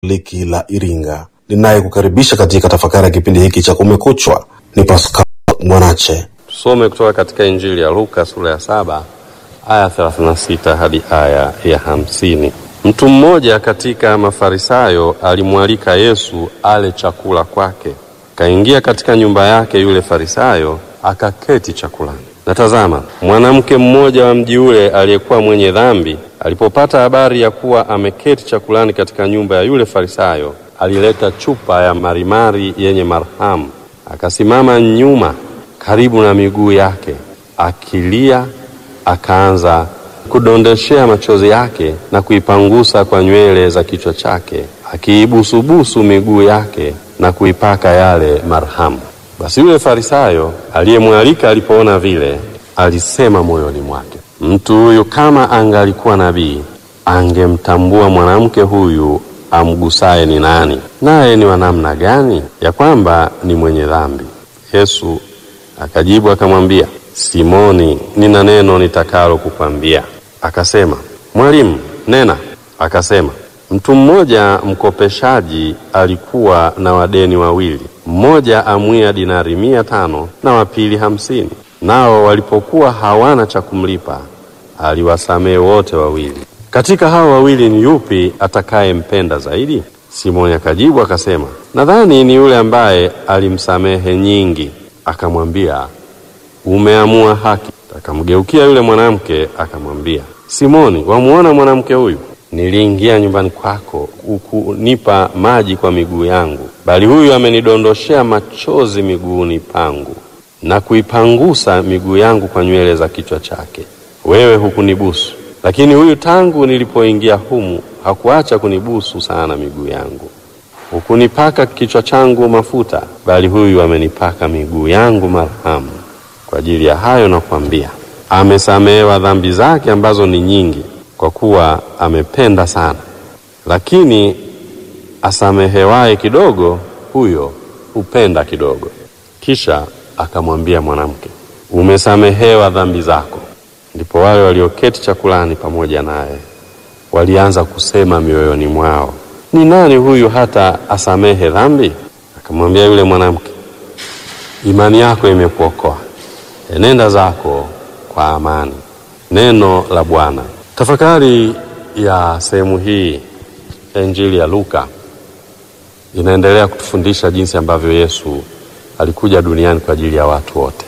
Katoliki la Iringa. Ninayekukaribisha katika tafakari ya kipindi hiki cha Kumekuchwa ni Pascal Mwanache. Tusome kutoka katika Injili ya Luka sura ya saba aya 36 hadi aya ya hamsini. Mtu mmoja katika Mafarisayo alimwalika Yesu ale chakula kwake. Kaingia katika nyumba yake yule Farisayo, akaketi chakulani. Na tazama, mwanamke mmoja wa mji ule aliyekuwa mwenye dhambi, alipopata habari ya kuwa ameketi chakulani katika nyumba ya yule Farisayo, alileta chupa ya marimari yenye marhamu, akasimama nyuma karibu na miguu yake, akilia, akaanza kudondeshea machozi yake na kuipangusa kwa nywele za kichwa chake, akiibusubusu miguu yake na kuipaka yale marhamu. Basi yule Farisayo aliyemwalika alipoona vile, alisema moyoni mwake, mtu huyu kama angalikuwa nabii, angemtambua mwanamke huyu amgusaye ni nani, naye ni wa namna gani, ya kwamba ni mwenye dhambi. Yesu akajibu akamwambia, Simoni, nina neno nitakalo kukwambia. Akasema, Mwalimu, nena. Akasema, mtu mmoja mkopeshaji alikuwa na wadeni wawili, mmoja amwia dinari mia tano na wa pili hamsini. Nao walipokuwa hawana cha kumlipa, aliwasamehe wote wawili. Katika hao wawili ni yupi atakayempenda zaidi? Simoni akajibu akasema, nadhani ni yule ambaye alimsamehe nyingi. Akamwambia, umeamua haki. Akamgeukia yule mwanamke akamwambia, Simoni, wamuona mwanamke huyu? Niliingia nyumbani kwako, hukunipa maji kwa miguu yangu, bali huyu amenidondoshea machozi miguuni pangu na kuipangusa miguu yangu kwa nywele za kichwa chake. Wewe hukunibusu, lakini huyu tangu nilipoingia humu hakuacha kunibusu sana miguu yangu. Hukunipaka kichwa changu mafuta, bali huyu amenipaka miguu yangu marhamu. Kwa ajili ya hayo nakwambia, amesamehewa dhambi zake ambazo ni nyingi, kwa kuwa amependa sana. Lakini asamehewaye kidogo, huyo hupenda kidogo. Kisha akamwambia mwanamke, umesamehewa dhambi zako. Ndipo wale walioketi chakulani pamoja naye walianza kusema mioyoni mwao, ni nani huyu hata asamehe dhambi? Akamwambia yule mwanamke, imani yako imekuokoa, enenda zako kwa amani. Neno la Bwana. Tafakari ya sehemu hii ya Injili ya Luka inaendelea kutufundisha jinsi ambavyo Yesu alikuja duniani kwa ajili ya watu wote,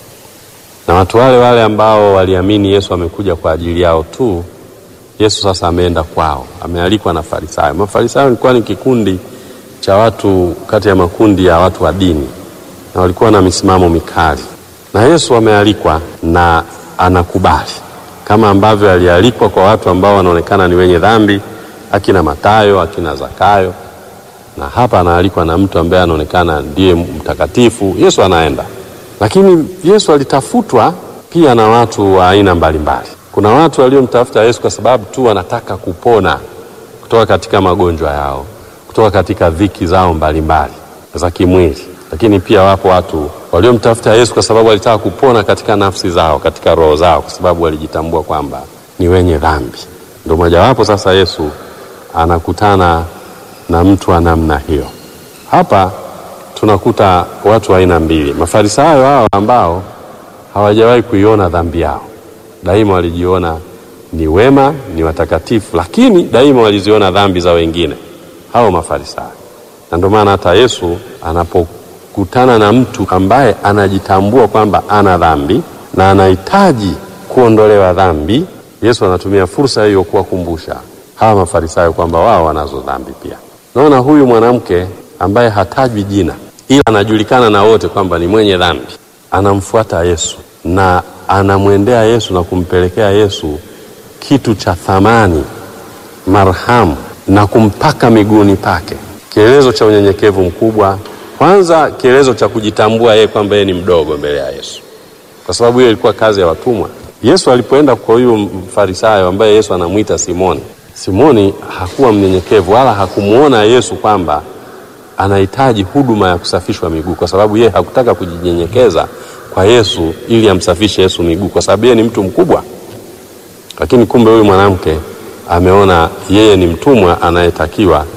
na watu wale wale ambao waliamini Yesu amekuja kwa ajili yao tu Yesu sasa ameenda kwao, amealikwa na Farisayo. Mafarisayo ilikuwa ni kikundi cha watu kati ya makundi ya watu wa dini, na walikuwa na misimamo mikali, na Yesu amealikwa na anakubali, kama ambavyo alialikwa kwa watu ambao wanaonekana ni wenye dhambi, akina Matayo, akina Zakayo, na hapa anaalikwa na mtu ambaye anaonekana ndiye mtakatifu. Yesu anaenda, lakini Yesu alitafutwa pia na watu wa aina mbalimbali. Kuna watu waliomtafuta Yesu kwa sababu tu wanataka kupona kutoka katika magonjwa yao, kutoka katika dhiki zao mbalimbali za kimwili. Lakini pia wapo watu waliomtafuta Yesu kwa sababu walitaka kupona katika nafsi zao, katika roho zao, kwa sababu walijitambua kwamba ni wenye dhambi. Ndio mojawapo sasa Yesu anakutana na mtu wa namna hiyo. Hapa tunakuta watu wa aina mbili, Mafarisayo hao ambao hawajawahi kuiona dhambi yao daima walijiona ni wema, ni watakatifu, lakini daima waliziona dhambi za wengine, hao Mafarisayo. Na ndio maana hata Yesu anapokutana na mtu ambaye anajitambua kwamba ana dhambi na anahitaji kuondolewa dhambi, Yesu anatumia fursa hiyo kuwakumbusha hawa Mafarisayo kwamba wao wanazo dhambi pia. Naona huyu mwanamke ambaye hatajwi jina, ila anajulikana na wote kwamba ni mwenye dhambi, anamfuata Yesu na anamwendea Yesu na kumpelekea Yesu kitu cha thamani, marhamu, na kumpaka miguuni pake, kielezo cha unyenyekevu mkubwa. Kwanza kielezo cha kujitambua yeye kwamba yeye ni mdogo mbele ya Yesu, kwa sababu hiyo ilikuwa kazi ya watumwa. Yesu alipoenda kwa huyu Mfarisayo ambaye Yesu anamwita Simoni, Simoni hakuwa mnyenyekevu wala hakumwona Yesu kwamba anahitaji huduma ya kusafishwa miguu, kwa sababu yeye hakutaka kujinyenyekeza kwa Yesu ili amsafishe Yesu miguu, kwa sababu yeye ni mtu mkubwa. Lakini kumbe huyu mwanamke ameona yeye ni mtumwa anayetakiwa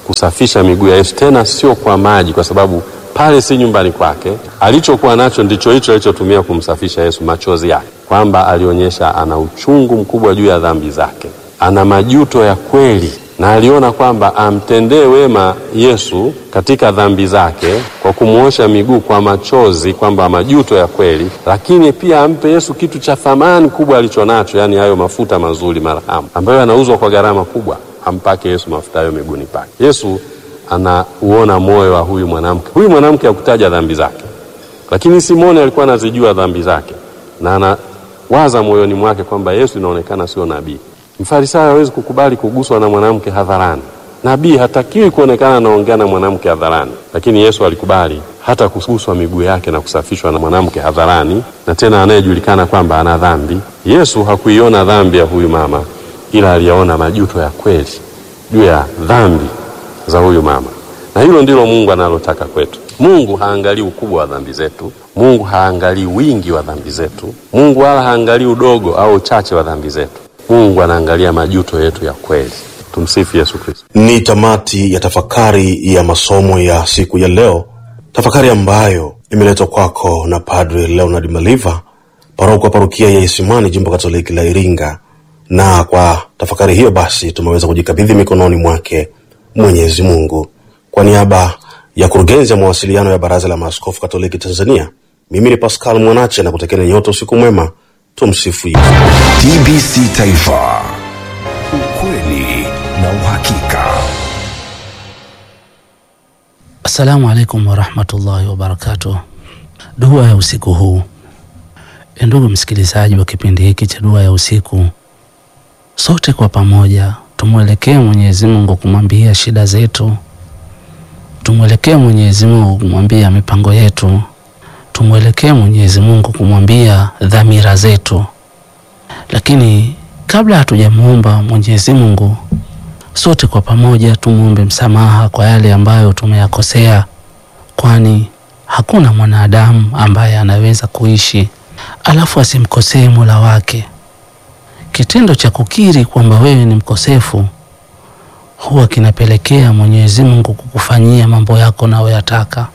kusafisha miguu ya Yesu, tena sio kwa maji, kwa sababu pale si nyumbani kwake. Alichokuwa nacho ndicho hicho alichotumia kumsafisha Yesu, machozi yake, kwamba alionyesha ana uchungu mkubwa juu ya dhambi zake, ana majuto ya kweli, na aliona kwamba amtendee wema Yesu katika dhambi zake kwa kumwosha miguu kwa machozi, kwamba majuto ya kweli, lakini pia ampe Yesu kitu cha thamani kubwa alichonacho, yaani hayo mafuta mazuri marhamu, ambayo yanauzwa kwa gharama kubwa, ampake Yesu mafuta hayo miguuni pake. Yesu anauona moyo wa huyu mwanamke. Huyu mwanamke hakutaja dhambi zake, lakini Simoni alikuwa anazijua dhambi zake na anawaza moyoni mwake kwamba Yesu inaonekana sio nabii. Mfarisayo hawezi kukubali kuguswa na mwanamke hadharani. Nabii hatakiwi kuonekana anaongea na mwanamke hadharani, lakini Yesu alikubali hata kuguswa miguu yake na kusafishwa na mwanamke hadharani, na tena anayejulikana kwamba ana dhambi. Yesu hakuiona dhambi ya huyu mama, ila aliyaona majuto ya kweli juu ya dhambi za huyu mama, na hilo ndilo Mungu analotaka kwetu. Mungu haangalii ukubwa wa dhambi zetu. Mungu haangalii wingi wa dhambi zetu. Mungu wala haangalii udogo au uchache wa dhambi zetu. Mungu anaangalia majuto yetu ya kweli. Tumsifu Yesu Kristo. Ni tamati ya tafakari ya masomo ya siku ya leo, tafakari ambayo imeletwa kwako na Padre Leonard Maliva, paroko wa parokia ya Isimani, jimbo Katoliki la Iringa. Na kwa tafakari hiyo basi tumeweza kujikabidhi mikononi mwake Mwenyezi Mungu. Kwa niaba ya kurugenzi ya mawasiliano ya Baraza la Maaskofu Katoliki Tanzania, mimi ni Pascal Mwanache na kutekeni nyote usiku mwema. Tumsifu Yesu. TBC Taifa, ukweli na uhakika. Assalamu alaikum warahmatullahi wabarakatuh. Dua ya usiku huu. E, ndugu msikilizaji wa kipindi hiki cha dua ya usiku, sote kwa pamoja tumwelekee Mwenyezi Mungu kumwambia shida zetu, tumwelekee Mwenyezi Mungu kumwambia mipango yetu, tumwelekee Mwenyezi Mungu kumwambia dhamira zetu. Lakini kabla hatujamuomba Mwenyezi Mungu, sote kwa pamoja tumwombe msamaha kwa yale ambayo tumeyakosea, kwani hakuna mwanadamu ambaye anaweza kuishi alafu asimkosee Mola wake. Kitendo cha kukiri kwamba wewe ni mkosefu huwa kinapelekea Mwenyezi Mungu kukufanyia mambo yako unayoyataka,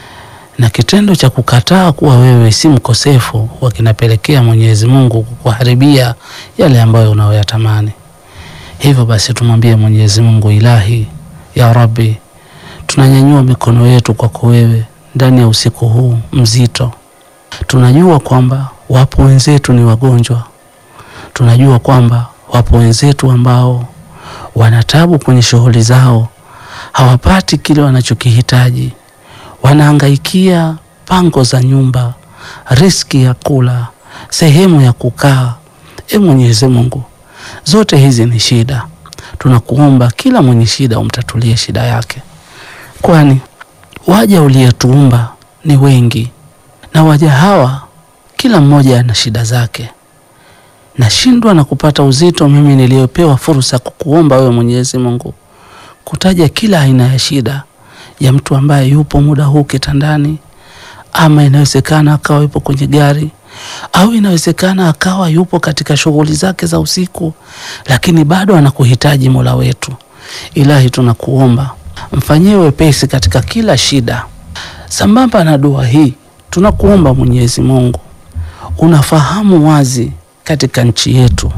na kitendo cha kukataa kuwa wewe si mkosefu huwa kinapelekea Mwenyezi Mungu kukuharibia yale ambayo unayoyatamani. Hivyo basi tumwambie Mwenyezi Mungu, Ilahi ya Rabbi, tunanyanyua mikono yetu kwako wewe ndani ya usiku huu mzito. Tunajua kwamba wapo wenzetu ni wagonjwa, tunajua kwamba wapo wenzetu ambao wanatabu kwenye shughuli zao, hawapati kile wanachokihitaji, wanahangaikia pango za nyumba, riski ya kula, sehemu ya kukaa. E Mwenyezi Mungu, zote hizi ni shida. Tunakuomba kila mwenye shida umtatulie shida yake, kwani waja uliyetuumba ni wengi, na waja hawa kila mmoja ana shida zake. Nashindwa na kupata uzito mimi niliyopewa fursa kukuomba wewe Mwenyezi Mungu kutaja kila aina ya shida ya mtu ambaye yupo muda huu kitandani, ama inawezekana akawa yupo kwenye gari au inawezekana akawa yupo katika shughuli zake za usiku, lakini bado anakuhitaji Mola wetu. Ilahi, tunakuomba mfanyie wepesi katika kila shida. Sambamba na dua hii, tunakuomba Mwenyezi Mungu, unafahamu wazi katika nchi yetu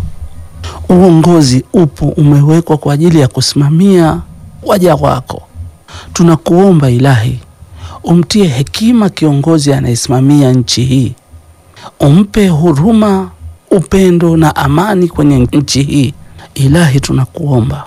uongozi upo umewekwa kwa ajili ya kusimamia waja wako. Tunakuomba Ilahi, umtie hekima kiongozi anayesimamia nchi hii, umpe huruma, upendo na amani kwenye nchi hii. Ilahi, tunakuomba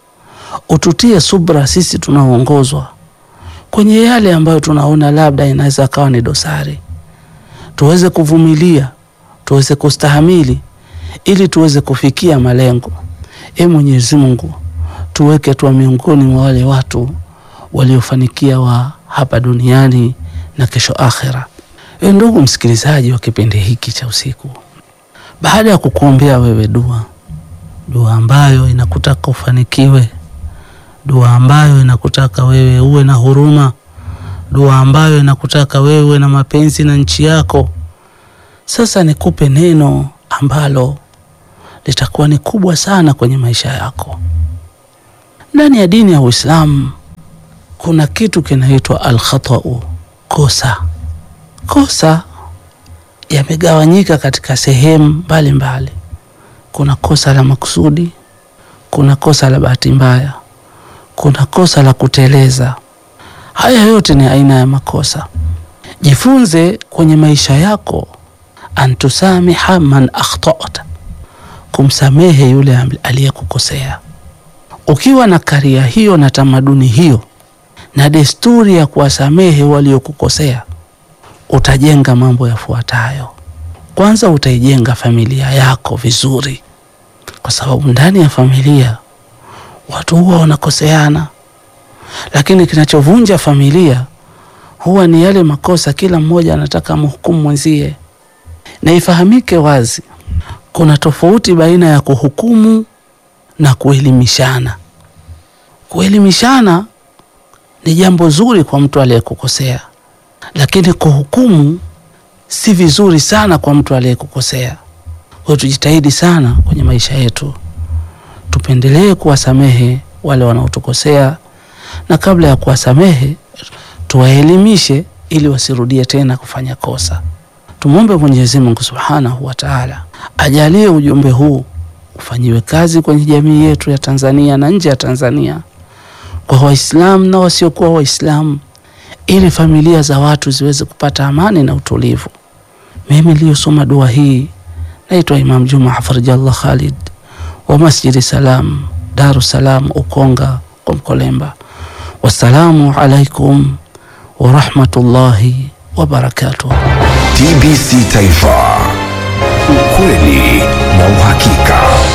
ututie subra sisi tunaoongozwa kwenye yale ambayo tunaona labda inaweza kawa ni dosari, tuweze kuvumilia, tuweze kustahamili ili tuweze kufikia malengo. E Mwenyezi Mungu, tuweke tuwa miongoni mwa wale watu waliofanikia wa hapa duniani na kesho akhera. E ndugu msikilizaji wa kipindi hiki cha usiku, baada ya kukuombea wewe dua, dua ambayo inakutaka ufanikiwe, dua ambayo inakutaka wewe uwe na huruma, dua ambayo inakutaka wewe uwe na mapenzi na nchi yako, sasa nikupe neno ambalo litakuwa ni kubwa sana kwenye maisha yako. Ndani ya dini ya Uislamu kuna kitu kinaitwa alkhatau, kosa. Kosa yamegawanyika katika sehemu mbalimbali. Kuna kosa la makusudi, kuna kosa la bahati mbaya, kuna kosa la kuteleza. Haya yote ni aina ya makosa. Jifunze kwenye maisha yako antusamiha man akhtata, kumsamehe yule aliyekukosea. Ukiwa na karia hiyo na tamaduni hiyo na desturi ya kuwasamehe waliokukosea, utajenga mambo yafuatayo. Kwanza, utaijenga familia yako vizuri, kwa sababu ndani ya familia watu huwa wanakoseana, lakini kinachovunja familia huwa ni yale makosa, kila mmoja anataka amhukumu mwenzie. Na ifahamike wazi, kuna tofauti baina ya kuhukumu na kuelimishana. Kuelimishana ni jambo zuri kwa mtu aliyekukosea, lakini kuhukumu si vizuri sana kwa mtu aliyekukosea. Kwa hiyo tujitahidi sana kwenye maisha yetu, tupendelee kuwasamehe wale wanaotukosea, na kabla ya kuwasamehe tuwaelimishe ili wasirudie tena kufanya kosa. Tumwombe Mwenyezi Mungu Subhanahu wa Ta'ala ajalie ujumbe huu ufanyiwe kazi kwenye jamii yetu ya Tanzania na nje ya Tanzania, kwa Waislamu na wasiokuwa Waislamu, ili familia za watu ziweze kupata amani na utulivu. Mimi niliyosoma dua hii naitwa Imam Juma Hafidhallah Khalid wa Masjidi Salam, Dar es Salaam, Ukonga kwa Mkolemba. Wassalamu alaikum warahmatullahi wabarakatuh. TBC Taifa, ukweli na uhakika.